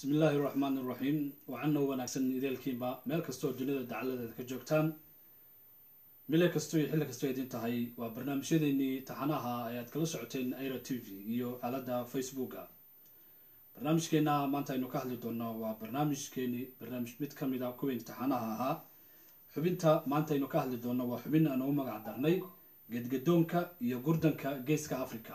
bismi illaahi raxmaan iraxiim waxaana wanaagsan ideelkiinba meel kastoo dunida dacaladeeda ka joogtaan mile kastoo iyo xilli kastoo idin tahay waa barnaamijyadeennii taxanaha ay aad kala socoteen aira t v iyo aaladda facebooka barnaamijkeena maanta aynu ka hadli doonno waa barnaamijkeeni barnaamij mid ka mid a kuwii taxanaha ahaa xubinta maanta aynu ka hadli doonno waa xubin aan ugu magac darnay gedgadoonka iyo gurdanka geeska africa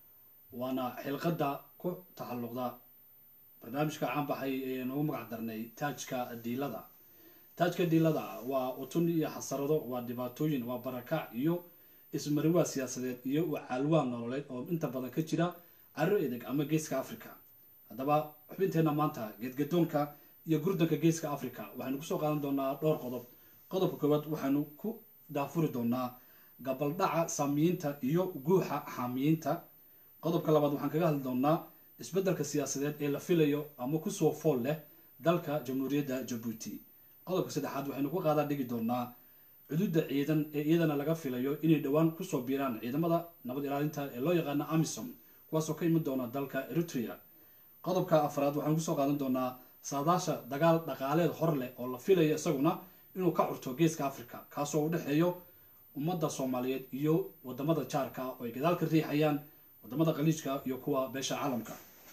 waana xilqadda ku taxalluqda barnaamijka caanbaxay eean ugu magac darnay taajka diilada taajka diilada waa utun iyo xasarado waa dhibaatooyin waa barakac iyo ismariwaa siyaasadeed iyo caalwaa nololeed oo inta badan ka jira caro edeg ama geeska africa haddaba xubinteena maanta geedgadoonka iyo gurdanka geeska africa waxaynu kusoo qaadan doonaa dhowr qodob qodobka koowaad waxaynu ku daafuri doonaa gabaldhaca saamiyiinta iyo guuxa xaamiyiinta qodobka labaad waxaan kaga hadli doonaa isbeddelka siyaasadeed ee la filayo ama kusoo fool leh dalka jamhuuriyadda jabuuti qodobka saddexaad waxaynu ku qaadaa dhigi doonaa cududa ciidan ee iyadana laga filayo inay dhowaan kusoo biiraan ciidamada nabad ilaalinta ee loo yaqaano amisom kuwaasoo ka iman doona dalka eritrea qodobka afraad waxaanu kusoo qaadan doonaa saadaasha dagaal dhaqaaleed hor leh oo la filayo isaguna inuu ka curto geeska africa kaasoo u dhexeeyo ummadda soomaaliyeed iyo wadamada jaarka oo ay gadaal ka riixayaan wadamada khaliijka iyo kuwa beesha caalamka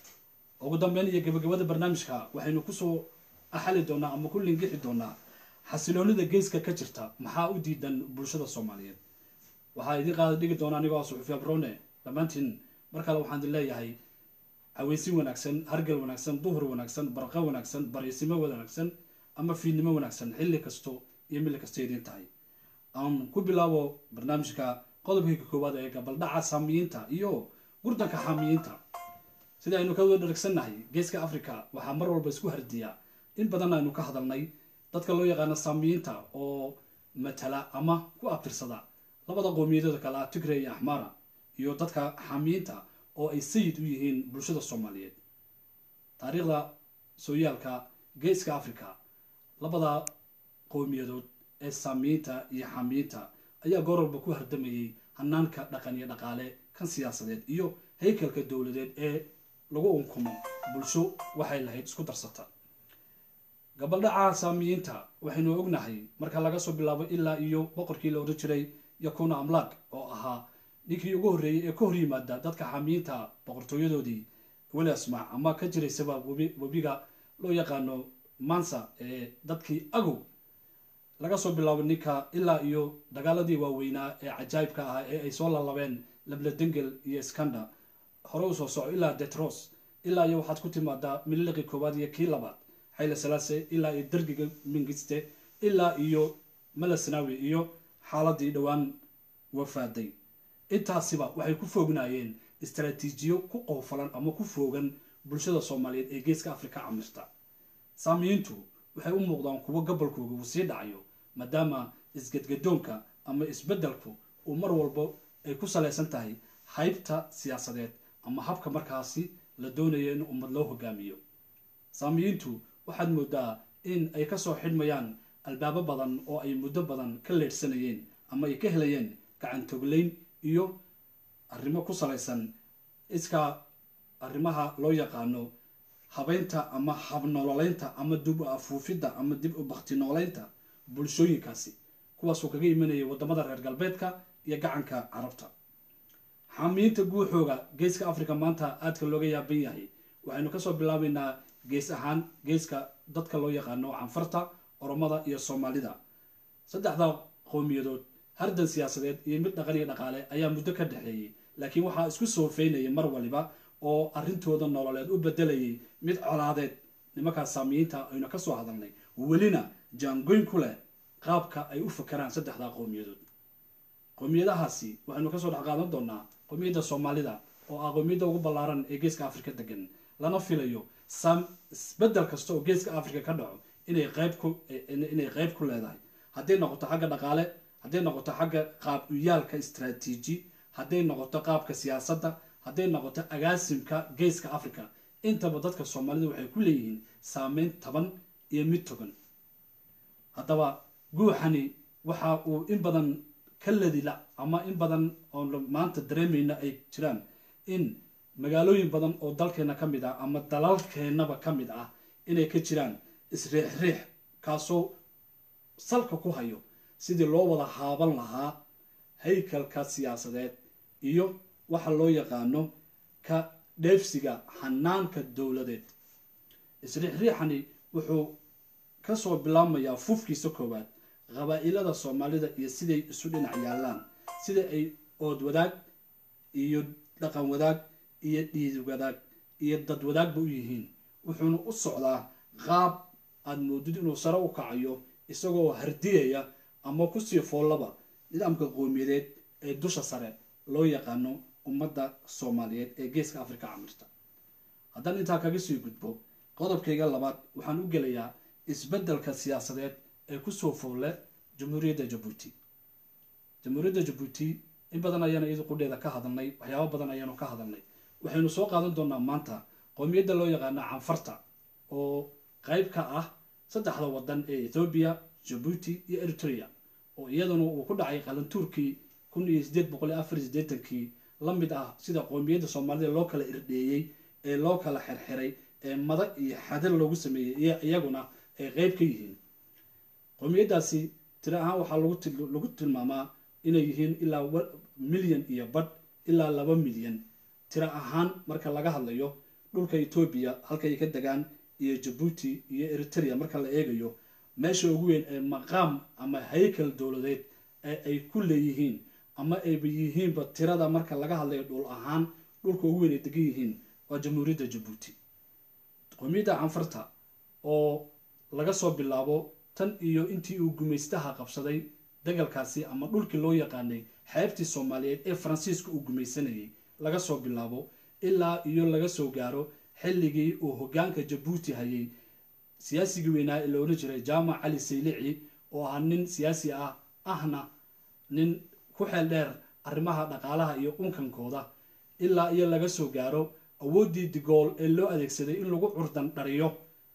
ugu dambeyn iyo gabagabada barnaamijka waxaynu kusoo axali doonaa ama ku lingixi doonaa xasiloonida geeska ka jirta maxaa u diidan bulshada soomaaliyeed waxaa idiin qaada dhigi doona anigoo suxufi abrone dhammaantiin mar kale waxaan idin leeyahay haweysin wanaagsan hargal wanaagsan duhur wanaagsan barqa wanaagsan bariisimo wanaagsan ama fiidnimo wanaagsan xilli kasto iyo mili kasto idiin tahay aan ku bilaabo barnaamijka qodobkayga koowaad ee gabaldhaca saamiyiinta iyo gurdanka xaamiyiinta sida aynu ka wada dharagsannahay geeska africa waxaa mar walba isku hardiya in badan aynu ka hadalnay dadka loo yaqaano saamiyiinta oo matala ama ku abtirsada labada qowmiyadooda kale ah tigre iyo axmara iyo dadka xaamiyiinta oo ay sayid u yihiin bulshada soomaaliyeed taariikhda sooyaalka geeska africa labada qowmiyadood ee saamiyiinta iyo xaamiyiinta ayaa goor walba ku hardamayay hanaanka dhaqan iyo dhaqaale kan siyaasadeed iyo haykalka dowladeed ee lagu unkumo bulsho waxay lahayd isku darsata gabaldhaca saamiyiinta waxaynu ognahay marka laga soo bilaabo ilaa iyo boqorkii la odhan jiray yakuna amlaak oo ahaa ninkii ugu horreeyey ee ka hor yimaada dadka xaamiyiinta boqortooyadoodii weli asmaac ama ka jiraysaba webiga loo yaqaano mansa ee dadkii agow laga soo bilaabo ninka ilaa iyo dagaaladii waaweynaa ee cajaayibka ah ee ay soo lalabeen labladengel iyo skanda hore usoo soco ilaa detros ilaa iyo waxaad ku timaadaa mililiqii koowaad iyo kii labaad xayle salaase ilaa iyo dargiga mingiste ilaa iyo malasnawi iyo xaaladii dhowaan wafaaday intaasiba waxay ku foognaayeen istaraatiijiyo ku qoofalan ama ku foogan bulshada soomaaliyeed ee geeska africa camirta saamiyiintu waxay u muuqdaan kuwo gobolkooga uu sii dhacayo maadaama isgadgadoonka ama isbeddelku uu mar walba ay ku salaysan tahay haybta siyaasadeed ama habka markaasi la doonayo in ummad loo hogaamiyo saamiyiintu waxaad moodaa in ay kasoo xidhmayaan albaabo badan oo ay muddo badan ka leedhsanayeen ama ay ka helayeen gacantogleyn iyo arrimo ku salaysan iska arrimaha loo yaqaano habeynta ama habnololeynta ama dib u afuufidda ama dib u bakti nooleynta bulshooyinkaasi kuwaasoo kaga imanayay wadamada reer galbeedka iyo gacanka carabta xaamiyiinta guuxooga geeska africa maanta aadka looga yaaban yahay waxaynu kasoo bilaabeynaa gees ahaan geeska dadka loo yaqaano canfarta oromada iyo soomaalida saddexda qowmiyadood hardan siyaasadeed iyo mid dhaqan iyo dhaqaale ayaa muddo ka dhexeeyey laakiin waxaa isku soofeynayay mar waliba oo arrintooda nololeed u bedelayay mid colaadeed nimankaas saamiyiinta aynu kasoo hadalnay welina jaangoyn ku leh qaabka ay u fakeraan saddexda qowmiyadood qowmiyadahaasi waxaynu kasoo dhex qaadan doonaa qowmiyadda soomaalida oo ah qowmiyadda ugu ballaaran ee geeska africa degan lana filayo isbedel kasta oo geeska africa ka dhaco inay qayb ku inay qayb ku leedahay hadday noqoto xagga dhaqaale hadday noqoto xagga qaab uyaalka istraatiiji hadday noqoto qaabka siyaasadda hadday noqoto agaasimka geeska africa intaba dadka soomaalida waxay ku leeyihiin saameyn taban iyo mid togan haddaba guuxani waxa uu in badan ka ladila ama in badan oo maanta dareemayna ay jiraan in magaalooyin badan oo dalkeena ka mid ah ama dalalkeennaba ka mid ah inay ka jiraan isriixriix kaasoo salka ku hayo sidii loo wada haaban lahaa haykalka siyaasadeed iyo waxa loo yaqaano ka dheefsiga xanaanka dowladeed isriixriixani wuxuu kasoo bilaabmayaa fufkiisa koowaad qabaa-ilada soomaalida iyo siday isu dhinac yaallaan sida ay ood wadaag iyo dhaqan wadaag iyo dhiid wadaag iyo dad wadaagba u yihiin wuxuuna u socdaa qaab aada moodid inuu sare u kacayo isagoo hardiyaya ama kusii foollaba nidaamka qowmiyadeed ee dusha sare loo yaqaano ummadda soomaaliyeed ee geeska afrika camirta haddaan intaa kaga sii gudbo qodobkayga labaad waxaan u gelayaa isbeddelka siyaasadeed ee kusoo foolle jamhuuriyadda jabuuti jamhuuriyadda jabuuti in badan ayaana iyadu qudheeda ka hadalnay waxyaabo badan ayaanu ka hadalnay waxaynu soo qaadan doonaa maanta qowmiyadda loo yaqaano canfarta oo qayb ka ah saddexda wadan ee ethoobiya jabuuti iyo eritrea oo iyaduna uu ku dhacay qalantuurkii kun iyo sideed boqol iyo afar iyo sideetankii la mid ah sida qowmiyadda soomaalida loo kala irdheeyey ee loo kala xirxiray ee mada iyo xadar loogu sameeyey iyaguna ay qeyb ka yihiin qowmiyaddaasi tiro ahaan waxaa lagu tilmaamaa inay yihiin ilaa milyan iyo badh ilaa laba milyan tiro ahaan marka laga hadlayo dhulka etoobiya halkay ka degaan iyo jabuuti iyo eritrea marka la eegayo meesha ugu weyn ee maqaam ama haykal dowladeed ee ay ku leeyihiin ama ayba yihiinba tirada marka laga hadlayo dhul ahaan dhulka ugu weyn ay degan yihiin waa jamhuuriyadda jabuuti qowmiyadda canfarta oo laga soo bilaabo tan iyo intii uu gumaystaha qabsaday dagalkaasi ama dhulkii loo yaqaanay xeebtii soomaaliyeed ee faransiiska uu gumaysanayay laga soo bilaabo ilaa iyo laga soo gaaro xilligii uu hogaanka jabuuti hayay siyaasigii weynaa ee loodhan jiray jaamac cali saylici oo ahaa nin siyaasi ah ahna nin ku xeel dheer arrimaha dhaqaalaha iyo unkankooda ilaa iyo laga soo gaaro awooddii digool ee loo adeegsaday in lagu curdan dhariyo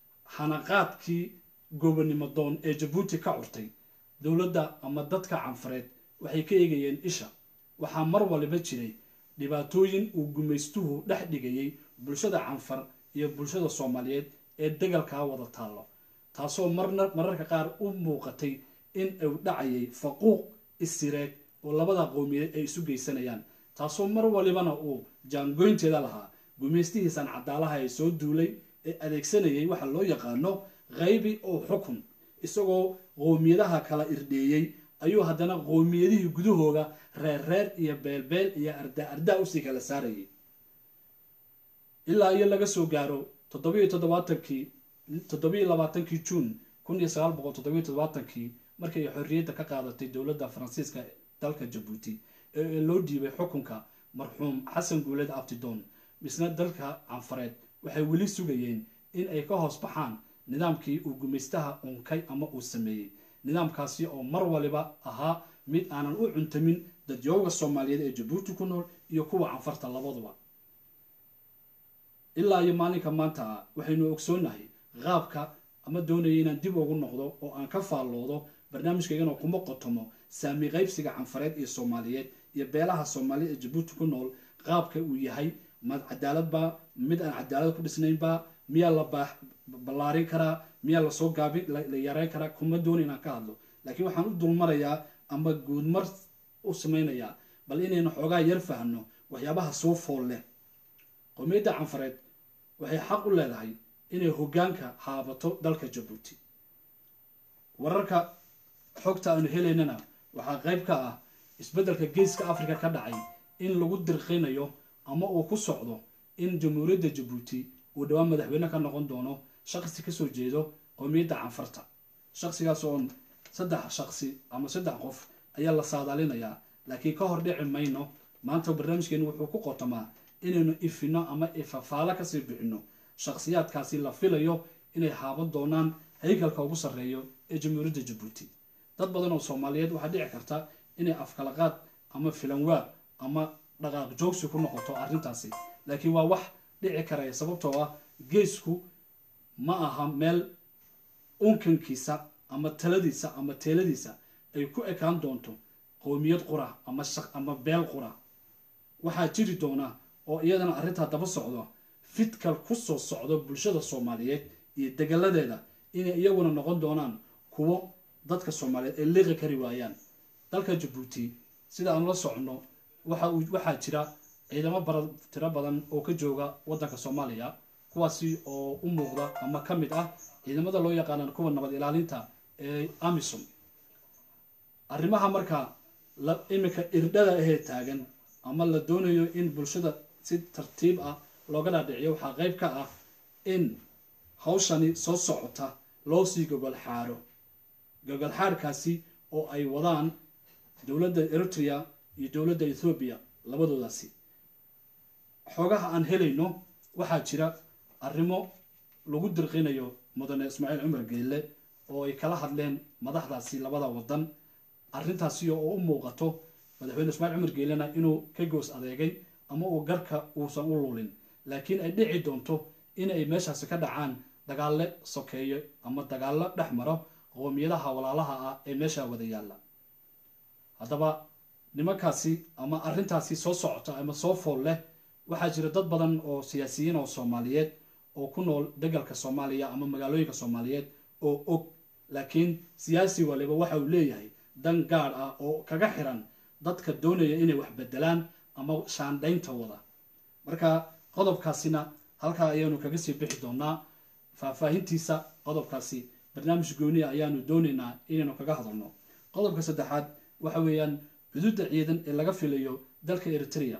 xanaqaadkii gobonimo doon ee jabuuti ka curtay dowladda ama dadka canfareed waxay ka eegayeen isha waxaa mar waliba jiray dhibaatooyin uu gumaystuhu dhex dhigayay bulshada canfar iyo bulshada soomaaliyeed ee dagalkaa wada taallo taasoo marna mararka qaar u muuqatay in uu dhacayay faquuq isireed oo labada qowmiyadeed ay isu geysanayaan taasoo mar walibana uu jaangoynteeda lahaa gumaystihiisan cadaalaha ee soo duulay ee adeegsanayay waxa loo yaqaano qaybi oo xukun isagoo qowmiyadaha kala irdheeyey ayuu haddana qowmiyadihii gudahooda reerreer iyo beelbeel iyo ardaa ardaa usii kala saarayay ilaa iyo laga soo gaaro toddobiyo toddobaatankii toddobiyo labaatankii juun kun iyo sagaal boqol toddobiyo toddobaatankii markii ay xorriyadda ka qaadatay dowladda faransiiska dalka jabuuti ee loo dhiibay xukunka marxuum xasan guuled abtidoon misna dalka canfareed waxay weli sugayeen in ay ka hoos baxaan nidaamkii uu gumaystaha unkay ama uu sameeyey nidaamkaasi oo mar waliba ahaa mid aanan u cuntamin dadyooga soomaaliyeed ee jabuuti ku nool iyo kuwa canfarta labaduba ilaa iyo maalinka maanta ah waxaynu ogsoonahay qaabka ama doonaya inaan dib ugu noqdo oo aan ka faalloodo barnaamijkaygana kuma qotomo saami qaybsiga canfareed iyo soomaaliyeed iyo beelaha soomaaliyeed ee jabuuti ku nool qaabka uu yahay ma cadaaladba mid aan cadaalad ku dhisnaynba miyaa la ballaarin karaa miyaa lasoo gaabin la yareyn karaa kuma doona inaan ka hadlo laakiin waxaan u dulmarayaa ama guudmar u samaynayaa bal inaynu xoogaa yar fahno waxyaabaha soo fool leh qowmiyadda canfareed waxay xaq u leedahay inay hoggaanka haabato dalka jabuuti wararka xogta aanu helaynana waxaa qayb ka ah isbeddelka geeska africa ka dhacay in lagu dirqinayo ama uu ku socdo in jamhuuriyadda jabuuti uu dhowaan madaxweyne ka noqon doono shaqsi kasoo jeedo qowmiyadda canfarta shaqsigaas oon saddex shaqsi ama saddex qof ayaa la saadaalinayaa laakiin ka hor dhici mayno maanta barnaamijkeenu wuxuu ku qotomaa inaynu ifino ama ifafaalo kasii bixino shakhsiyaadkaasi la filayo inay haaban doonaan haykalka ugu sarreeyo ee jamhuuriyadda jabuuti dad badan oo soomaaliyeed waxaa dhici karta inay afkalaqaad ama filanwaa ama dhaqaaq joogsi ku noqoto arrintaasi laakiin waa wax dhici karaya sababtoo ah geesku ma aha meel unkankiisa ama taladiisa ama teeladiisa ay ku ekaan doonto qowmiyad qura ama ama beel qura waxaa jiri doona oo iyadana arrintaa daba socdo fidkal ku soo socdo bulshada soomaaliyeed iyo degaladeeda inay iyaguna noqon doonaan kuwo dadka soomaaliyeed ay liiqi kari waayaan dalka jabuuti sida aan la socono waxa uu waxaa jira ciidamo bara tiro badan oo ka jooga waddanka soomaaliya kuwaasi oo u muuqda ama ka mid ah ciidamada loo yaqaanaan kuwa nabad ilaalinta ee amisom arrimaha marka la iminka irdhada ahee taagan ama la doonayo in bulshada si tartiib ah looga dhaadhiciyo waxaa qeyb ka ah in hawshani soo socota loo sii gogol xaaro gogol xaarkaasi oo ay wadaan dowladda eritrea iyo dowladda ethoobiya labadoodaasi xoogaha aan helayno waxaa jira arrimo lagu dirqinayo mudane ismaaciil cumar geelle oo ay kala hadleen madaxdaasi labada wadan arrintaasi oo u muuqato madaxweyne ismaaciil cumar geelena inuu ka goos adeegay ama uu garka uusan u lulin laakiin ay dhici doonto in ay meeshaasi ka dhacaan dagaalle sokeeyo ama dagaallo dhex maro qoomiyadaha walaalaha ah ee meesha wada yaalla haddaba nimankaasi ama arrintaasi soo socota ama soo fool leh waxaa jira dad badan oo siyaasiyiin oo soomaaliyeed oo ku nool degalka soomaaliya ama magaalooyinka soomaaliyeed oo og laakiin siyaasi waliba waxa uu leeyahay dan gaar ah oo kaga xiran dadka doonaya inay wax bedelaan ama shaandhaynta wada marka qodobkaasina halkaa ayaanu kaga sii bixi doonaa faahfaahintiisa qodobkaasi barnaamij gooniya ayaanu doonaynaa inaynu kaga hadalno qodobka saddexaad waxa weeyaan xuduudda ciidan ee laga filayo dalka eritrea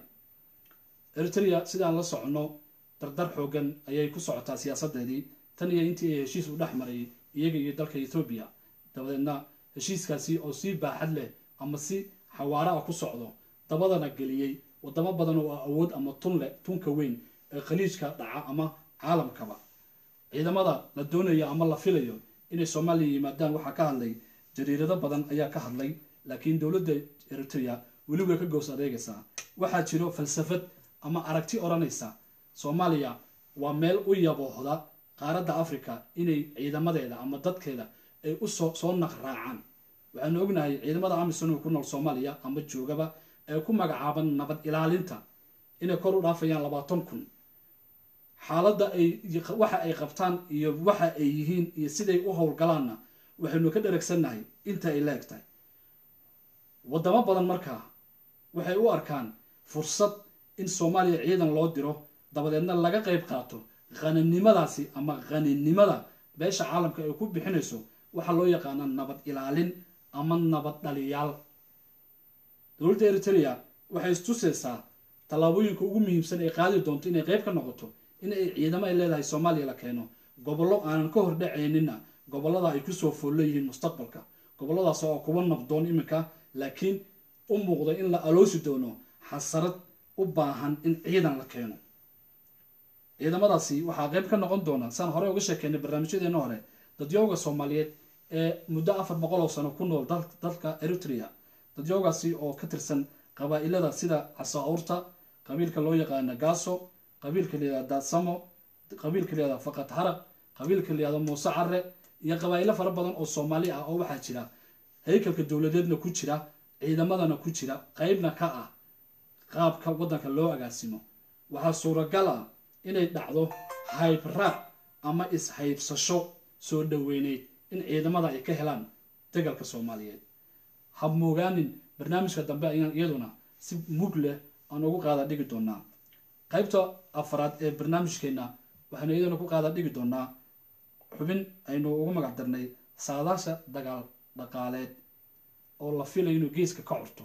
eritrea sidaan la socono dardar xoogan ayay ku socotaa siyaasadeedii tan iyo intii ay heshiis u dhex maray iyaga iyo dalka ethoobiya dabadeedna heshiiskaasi oo si baaxad leh ama si xawaara ah ku socdo dabadana geliyey wadamo badan oo awood ama tun leh tunka weyn ee khaliijka dhaca ama caalamkaba ciidamada la doonayo ama la filayo inay soomaaliya yimaadaan waxaa ka hadlay jariirado badan ayaa ka hadlay laakiin dowladda eritrea weli way ka goos adeegaysaa waxaa jiro falsafad ama aragti odhanaysa soomaaliya waa meel u yaboohda qaaradda africa inay ciidamadeeda ama dadkeeda ay usoo soo naqraacaan waxaanu ognahay ciidamada amisom ku nool soomaaliya ama joogaba ee ku magacaaban nabad ilaalinta inay kor u dhaafayaan labaatan kun xaaladda ay waxa ay qabtaan iyo waxa ay yihiin iyo siday u howlgalaanna waxaynu ka dharagsannahay inta ay la eg tahay wadamo badan markaa waxay u arkaan fursad in soomaaliya ciidan loo diro dabadeedna laga qayb qaato qaninimadaasi ama qaninimada beesha caalamka ay ku bixinayso waxaa loo yaqaana nabad ilaalin ama nabad dhaliyaal dowladda eritrea waxay istusaysaa tallaabooyinka ugu muhiimsan ay qaadi doonto inay qayb ka noqoto in ay ciidamo ay leedahay soomaaliya la keeno gobollo aanan ka hordhacaynina gobollada ay kusoo foollo yihiin mustaqbalka gobolladaas oo kuwa nabdoon iminka laakiin u muuqda in la aloosi doono xasarad u baahan in ciidan la keeno ciidamadaasi waxaa qayb ka noqon doona saan hore uga sheekeynay barnaamijyadeena hore dadyooga soomaaliyeed ee muddo afar boqol oo sano ku nool dalka eritrea dadyoogaasi oo ka tirsan qabaa-ilada sida casaawurta qabiilka loo yaqaana gaaso qabiilka layihahda daadsamo qabiilka layihahda faqad haraq qabiilka layihahda muuse care iyo qabaa-ilo fara badan oo soomaali ah oo waxaa jira haykalka dowladeedna ku jira ciidamadana ku jira qeybna ka ah qaabka waddanka loo agaasimo waxaa suuragal ah inay dhacdo haybraac ama is-haybsasho soo dhoweyneyd in ciidamada ay ka helaan degalka soomaaliyeed habmoogaanin barnaamijka dambe ayaan iyaduna si mug leh aan ugu qaada dhigi doonaa qaybta afaraad ee barnaamijkeena waxaynu iyaduna ku qaada dhigi doonaa xubin aynu ugu magac darnay saadaasha dagaal dhaqaaleed oo la filayo inuu geeska ka curto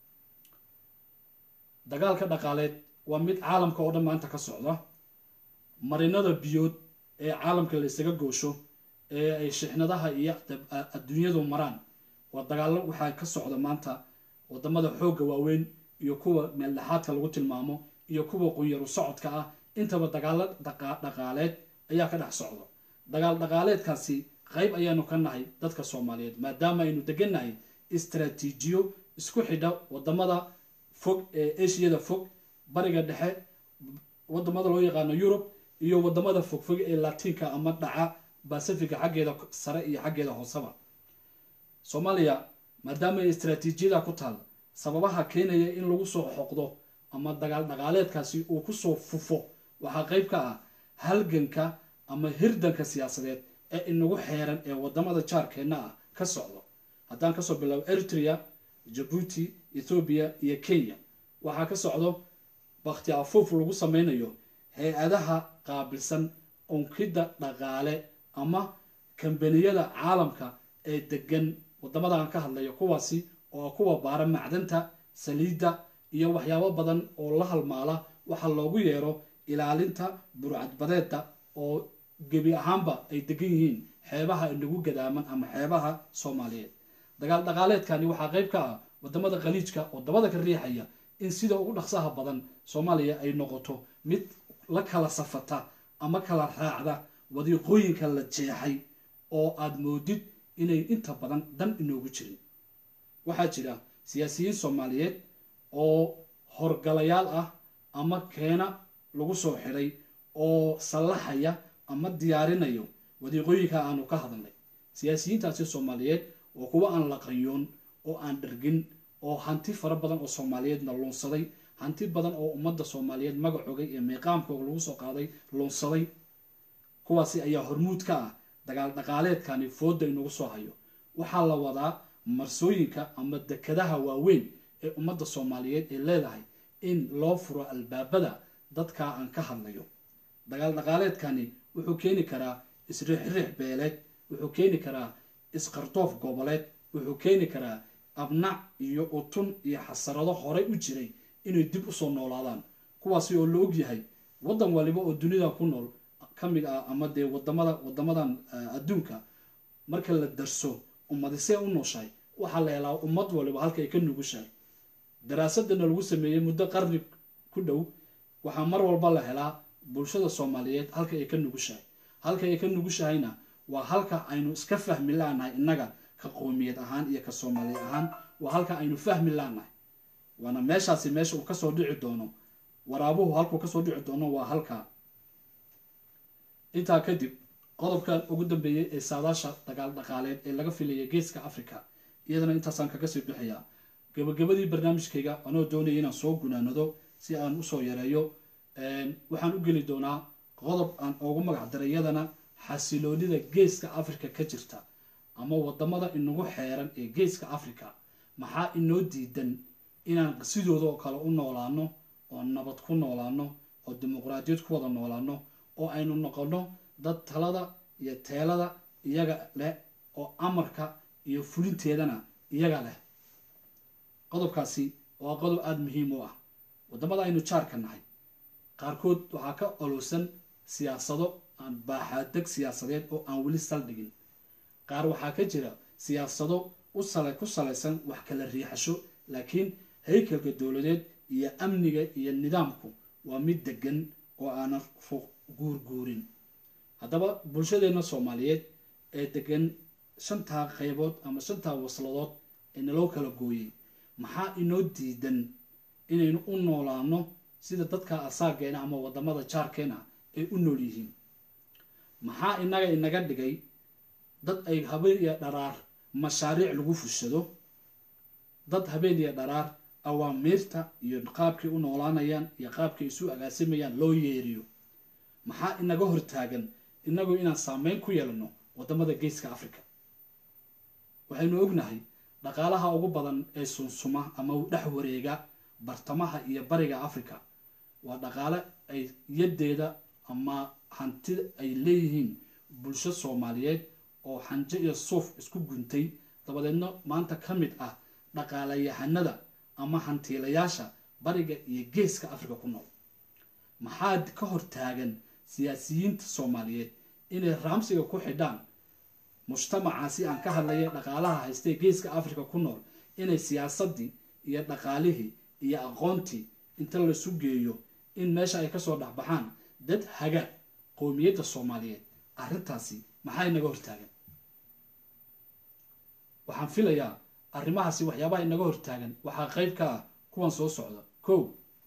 dagaalka dhaqaaleed waa mid caalamka oo dhan maanta ka socda marinada biyood ee caalamka la isaga goosho ee ay shixnadaha iyo adduunyadu maraan waa dagaallo waxaa ka socda maanta wadamada xoogga waaweyn iyo kuwa meeldhexaadka lagu tilmaamo iyo kuwa qunyaru socodka ah intaba dagaallo dhaqaaleed ayaa ka dhex socda dagaal dhaqaaleedkaasi qayb ayaanu ka nahay dadka soomaaliyeed maadaama aynu degannahay istraatiijiyo isku xidha wadamada fog ee ashiyada fog bariga dhexe wadamada loo yaqaano yurub iyo wadamada fogfog ee latiinka ama dhaca bacifica xaggeeda sare iyo xaggeeda hooseba soomaaliya maadaama ay istraatiijiyada ku taal sababaha keenaya in lagu soo xoqdo ama dagaal dhaqaaleedkaasi uu kusoo fufo waxaa qayb ka ah halganka ama hirdanka siyaasadeed ee inagu xeeran ee wadamada jaarkeenna ah ka socdo haddaan kasoo bilaabo eritrea jabuuti ethoobiya iyo kenya waxaa ka socdo bakti afuuf lagu sameynayo hay-adaha qaabilsan unkidda dhaqaale ama kambaniyada caalamka ee degan wadamadan ka hadlayo kuwaasi oo kuwa baara macdanta saliidda iyo waxyaabo badan oo la halmaala waxaa loogu yeero ilaalinta burcadbadeeda oo gebi ahaanba ay degan yihiin xeebaha inagu gadaaman ama xeebaha soomaaliyeed dagaal dhaqaaleedkani waxaa qayb ka ah wadamada khaliijka oo dabada ka riixaya in sida ugu dhaqsaha badan soomaaliya ay noqoto mid la kala safata ama kala raacda wadiiqooyinka la jeexay oo aada moodid inay inta badan dan inoogu jirin waxaa jira siyaasiyiin soomaaliyeed oo horgalayaal ah ama keena lagu soo xidhay oo sallaxaya ama diyaarinayo wadiiqooyinka aanu ka hadalnay siyaasiyiintaasi soomaaliyeed oo kuwa aan la qayoon oo aan dhargin oo hanti fara badan oo soomaaliyeedna luunsaday hanti badan oo ummadda soomaaliyeed magacoogay ee miiqaamkooga lagu soo qaaday luunsaday kuwaasi ayaa hormuud ka ah dagaal dhaqaaleedkani fooda inagu soo hayo waxaa la wadaa marsooyinka ama dekadaha waaweyn ee ummadda soomaaliyeed ee leedahay in loo furo albaabada dadka aan ka hadlayo dagaal dhaqaaleedkani wuxuu keeni karaa isriixriix beeleed wuxuu keeni karaa isqardoof goboleed wuxuu keeni karaa abnac iyo utun iyo xasarado horey u jiray inay dib usoo noolaadaan kuwaasi oo la ogyahay waddan waliba oo dunida ku nool ka mid ah ama dee wadamada wadamadan adduunka marka la darso ummadisee u nooshahay waxaa la helaa ummad waliba halka ay ka nugushahay daraasadana lagu sameeyey muddo qarni ku dhow waxaa mar walba la helaa bulshada soomaaliyeed halka ay ka nugushahay halka ay ka nugushahayna waa halka aynu iska fahmi laanahay innaga ka qoomiyad ahaan iyo ka soomaaliya ahaan waa halka aynu fahmi laanahay waana meeshaasi meesha uu kasoo dhici doono waraabuhu halkuu kasoo dhici doono waa halka intaa kadib qodobkan ugu dambeeyey ee saadaasha dagaal dhaqaaleed ee laga filayay geeska africa iyadana intaasaan kaga sii bixiyaa gabagabadii barnaamijkayga anoo doonaya inaan soo gunaanado si aan usoo yareeyo waxaan u geli doonaa qodob aan ugu magac daray iyadana xasiloonida geeska africa ka jirta ama wadamada inagu xeeran ee geeska africa maxaa inoo diidan inaan sidooda oo kale u noolaano oo nabad ku noolaano oo dimuqraadiyad ku wada noolaano oo aynu noqono dad talada iyo teelada iyaga leh oo amarka iyo fulinteedana iyaga leh qodobkaasi waa qodob aada muhiim u ah wadamada aynu jaarka nahay qaarkood waxaa ka olowsan siyaasado aan baaxaadeg siyaasadeed oo aan weli saldhigin qaar waxaa ka jira siyaasado usal ku salaysan wax kala riixasho laakiin haykalka dowladeed iyo amniga iyo nidaamku waa mid degan oo aanan fuuq guurguurin haddaba bulshadeenna soomaaliyeed ee degan shantaa qaybood ama shantaa wasladood ee naloo kala gooyey maxaa inoo diidan inaynu u noolaano sida dadka asaageena ama wadamada jaarkeena ay u nool yihiin maxaa inaga inaga dhigay dad ay habeen iyo dharaar mashaariic lagu fushado dad habeen iyo dharaar awaamiirta iyo qaabkay u noolaanayaan iyo qaabkay isu agaasimayaan loo yeeriyo maxaa inaga hortaagan inagu inaan saameyn ku yeelano wadamada geeska africa waxaynu ognahay dhaqaalaha ugu badan ee sunsuma ama u dhex wareega bartamaha iyo bariga africa waa dhaqaale ay yadeeda ama hanti ay leeyihiin bulsho soomaaliyeed oo xanjo iyo suuf isku guntay dabadeedna maanta ka mid ah dhaqaalayahanada ama hantiilayaasha bariga iyo geeska africa ku nool maxaa ka hortaagan siyaasiyiinta soomaaliyeed inay raamsiga ku xidhaan mujtamacaasi aan ka hadlaya dhaqaalaha haystee geeska africa ku nool inay siyaasadii iyo dhaqaalihii iyo aqoontii inta lasu geeyo in meesha ay kasoo dhexbaxaan dad haga qowmiyadda soomaaliyeed arrintaasi maxaa inaga hortaagan waxaan filayaa arrimahaasi waxyaabaha inaga hortaagan waxaa qeyb ka ah kuwan soo socda ko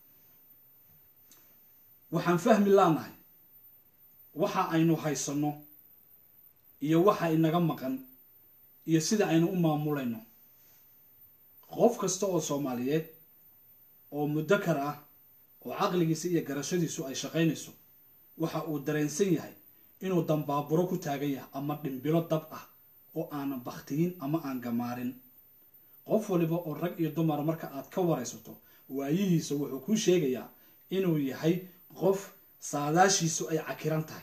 waxaan fahmi laanahay waxa aynu haysanno iyo waxa inaga maqan iyo sida aynu u maamulayno qof kasta oo soomaaliyeed oo mudakar ah oo caqligiisa iyo garashadiisu ay shaqaynayso waxa uu dareensan yahay inuu dambaaburo ku taagan yahay ama dhimbilo dab ah oo aanan baktiyin ama aan gamaarin qof waliba oo rag iyo dumar marka aad ka waraysato waayihiisa wuxuu kuu sheegayaa inuu yahay qof saadaashiisu ay cakiran tahay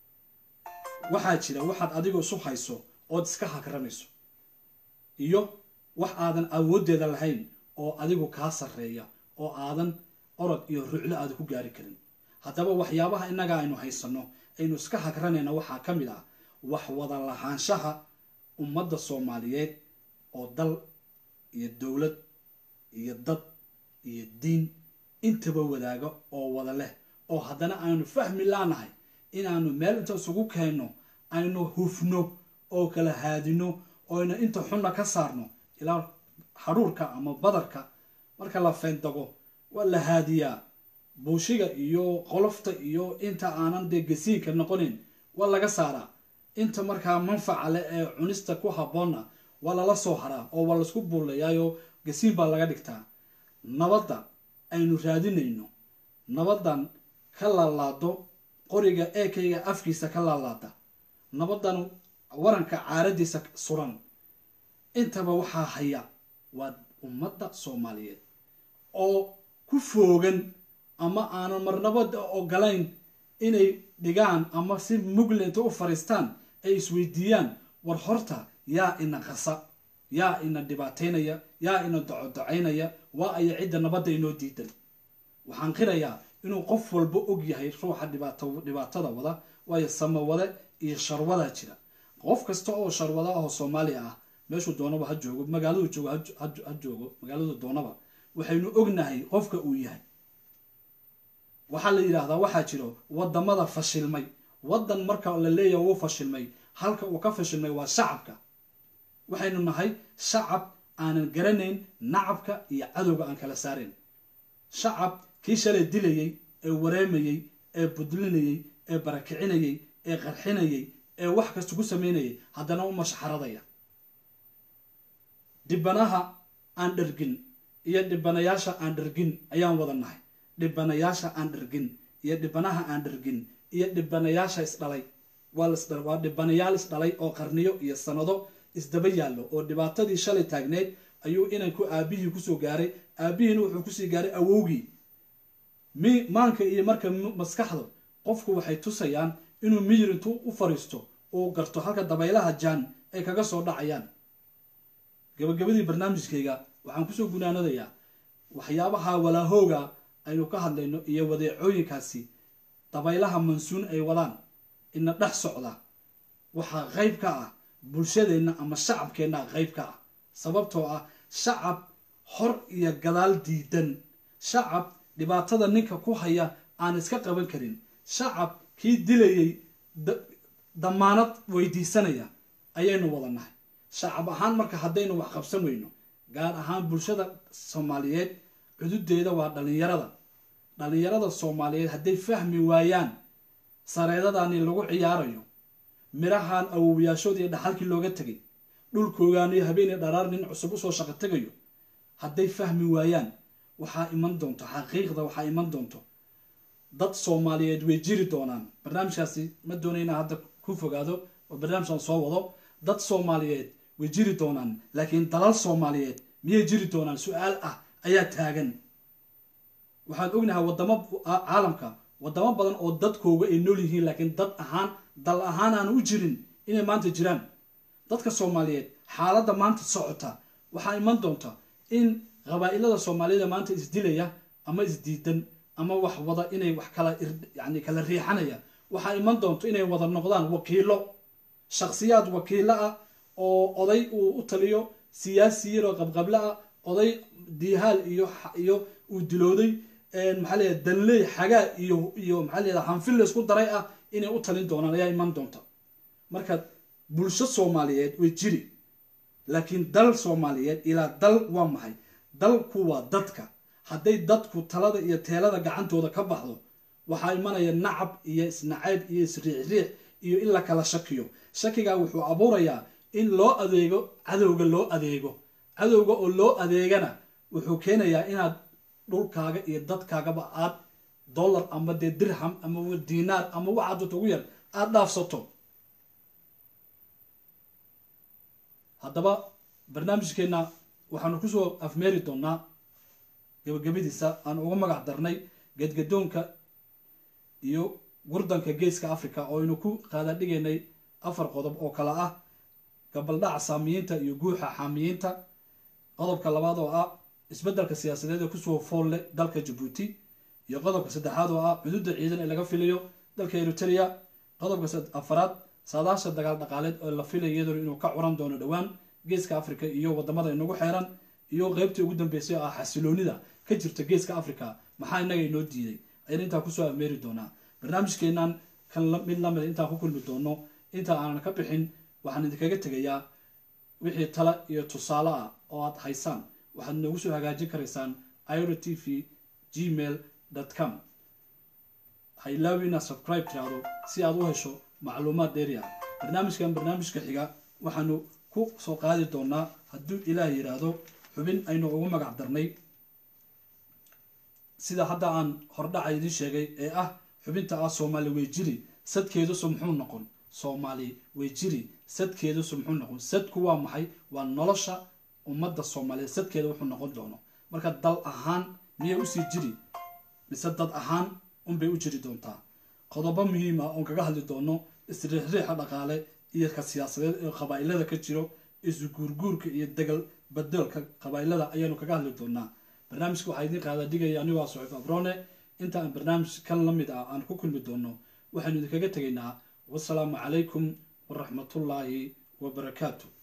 waxaa jira waxaad adigu isu hayso ood iska hakranayso iyo wax aadan awooddeeda lahayn oo adigu kaa sarreeya oo aadan orod iyo ruclo aada ku gaari karin haddaba waxyaabaha innaga aynu haysanno aynu iska hagranayna waxaa ka mid ah wax wada lahaanshaha ummadda soomaaliyeed oo dal iyo dowlad iyo dad iyo diin intaba wadaaga oo wada leh oo haddana aynu fahmi laanahay inaanu meel inta isugu keenno aynu hufno oo kala haadino oyna inta xunna ka saarno ilaa hadhuurka ama badarka marka la feendago waa la haadiyaa buushiga iyo qolofta iyo inta aanan dee gasiinka noqonin waa laga saaraa inta markaa manfaca leh ee cunista ku habboonna waa lala soo haraa oo waa laisku buulayaayo gasiin baa laga dhigtaa nabadda aynu raadinayno nabaddan ka laalaado qoriga eekayga afkiisa ka laalaada nabaddan waranka caaradiisa suran intaba waxaa haya waa ummadda soomaaliyeed oo ku foogan ama aanan marnabada ogolayn inay dhigaan ama si muglenta u fariistaan ay isweydiiyaan war horta yaa ina qasa yaa ina dhibaataynaya yaa ina docodocaynaya waa aya cidda nabadda inoo diidan waxaan qirayaa inuu qof walba og yahay ruuxa dhibaatada wada waayo samawade iyo sharwadaa jira qof kasta oo sharwada ahoo soomaaliya ah meeshuu doonaba ha joogo magaaladu joogo ha joogo magaaladu doonaba waxaynu ognahay qofka uu yahay waxaa la yidhaahdaa waxaa jiro wadamada fashilmay wadan marka la leeyahay wuu fashilmay halka uu ka fashilmay waa shacabka waxaynu nahay shacab aanan garanayn nacabka iyo cadowga aan kala saarayn shacab kii shalay dilayey ee wareemayey ee budlinayey ee barakicinayey ee qarxinayey ee wax kasta ku sameynayay haddana u mashxaradaya dhibanaha aan dhargin iyo dhibanayaasha aan dhargin ayaan wada nahay dhibanayaasha aan dhargin iyo dhibanaha aan dhargin iyo dhibanayaasha isdhalay waa dhibanayaal isdhalay oo qarniyo iyo sanado isdaba yaallo oo dhibaatadii shalay taagneyd ayuu inanku aabihii kusoo gaaray aabihiina wuxuu kusii gaaray awowgii mi maanka iyo marka maskaxda qofku waxay tusayaan inuu miyir intuu u fariisto uu garto halka dabaylaha jaan ay kaga soo dhacayaan gabagabadii barnaamijkayga waxaan kusoo gunaanadayaa waxyaabaha walaahooga aynu ka hadlayno iyo wadeecooyinkaasi dabaylaha mansuun ay wadaan ina dhex socda waxaa qayb ka ah bulshadeenna ama shacabkeenna qayb ka ah sababtoo ah shacab hor iyo gadaal diidan shacab dhibaatada ninka ku haya aan iska qaban karin shacab kii dilayay damaanad weydiisanaya ayaynu wada nahay shacab ahaan marka haddaynu wax qabsan weyno gaar ahaan bulshada soomaaliyeed cududeeda waa dhalinyarada dhalinyarada soomaaliyeed hadday fahmi waayaan sareedadani lagu ciyaarayo mirahan awowyaashoodii dhaxalkii looga tegay dhulkoogaaniyo habeenii dharaar nin cusub usoo shaqo tegayo hadday fahmi waayaan waxaa iman doonto xaqiiqda waxaa iman doonto dad soomaaliyeed way jiri doonaan barnaamijkaasi ma doonayna hadda ku fogaado oo barnaamijkan soo wado dad soomaaliyeed way jiri doonaan laakiin dalal soomaaliyeed miyay jiri doonaan su-aal ah ayaa taagan waxaan ognahay wadamo caalamka wadamo badan oo dadkooga ay nool yihiin laakiin dad ahaan dal ahaan aanu u jirin inay maanta jiraan dadka soomaaliyeed xaaladda maanta socota waxaa iman doonta in qabaa-ilada soomaaliyada maanta isdilaya ama isdiidan ama wax wada inay wax kala yani kala riixanaya waxaa iman doonto inay wada noqdaan wakiilo shakhsiyaad wakiilo ah oo oday uu u taliyo siyaasi yaroo qabqable ah oday diihaal iyo iyo uu dilooday maxaa leeyahay danley xagaa iyo iyo maxaa leeyahay hanfil laysku daray ah inay u talin doonaan ayaa iman doonta marka bulsho soomaaliyeed way jiri laakiin dal soomaaliyeed ilaa dal waa maxay dalku waa dadka hadday dadku talada iyo teelada gacantooda ka baxdo waxaa imanaya nacab iyo isnacayb iyo isriixriix iyo in la kala shakiyo shakigaa wuxuu abuurayaa in loo adeego cadowga loo adeego cadowga oo loo adeegana wuxuu keenayaa inaad dhulkaaga iyo dadkaagaba aad dollar ama dee dirham ama diinaar ama waxaad ugu yar aada dhaafsato haddaba barnaamijkeenna waxaanu kusoo afmeeri doonaa gabagabadiisa aan uga magac darnay gedgadoonka iyo gurdanka geeska africa oo aynu ku qaadadhigaynay afar qodob oo kale ah gabaldhaca saamiyiinta iyo guuxa xaamiyiinta qodobka labaad oo ah isbeddelka siyaasadeed ee kusoo fool leh dalka jabuuti iyo qodobka saddexaad oo ah cududa ciidan ee laga filayo dalka eritrea qodobka afaraad saadaasha dagaal dhaqaaleed oo la filaya iyadoo inuu ka curan doono dhowaan geeska africa iyo wadamada inagu xeeran iyo qeybtii ugu dambeysay oo ah xasiloonida ka jirta geeska africa maxaa inaga inoo diiday ayaan intaa kusoo ameeri doonaa barnaamijkeenan kan mid lamid intaan ku kulmi doono inta aanan ka bixin waxaan idinkaga tegayaa wixii tala iyo tusaale ah oo aad haysaan waxaad noogu soo hagaajin karaysaan iro t v gmail com ha ilaawi inaad subscribe tiraahdo si aad u hesho macluumaad dheeri ah barnaamijkan barnaamijka xiga waxaanu ku soo qaadi doonaa hadduu ilaah yidhaahdo xubin aynu ugu magac darnay sida hadda aan hordhaca idiin sheegay ee ah xubinta ah soomaali weyjiri sadkeedusu muxuu noqon soomaali weyjiri sadkeedusu muxuu noqon sadku waa maxay waa nolosha ummadda soomaaliyeed sadkeeda wuxuu noqon doono marka dal ahaan miyay usii jiri mise dad ahaan unbay u jiri doontaa qodobo muhiim ah oon kaga hadli doono isriixriixa dhaqaale iyo ka siyaasadeed ee qabaa-ilada ka jiro isu guurguurka iyo degal badoolka qabaa-ilada ayaanu kaga hadli doonaa barnaamijka waxaa idiin qaada dhigaya anigoo ah suxiif abrone inta aan barnaamij kan la mid ah aan ku kulmi doono waxaynu idinkaga tegaynaa wasalaamu calaykum waraxmatullaahi wabarakaatu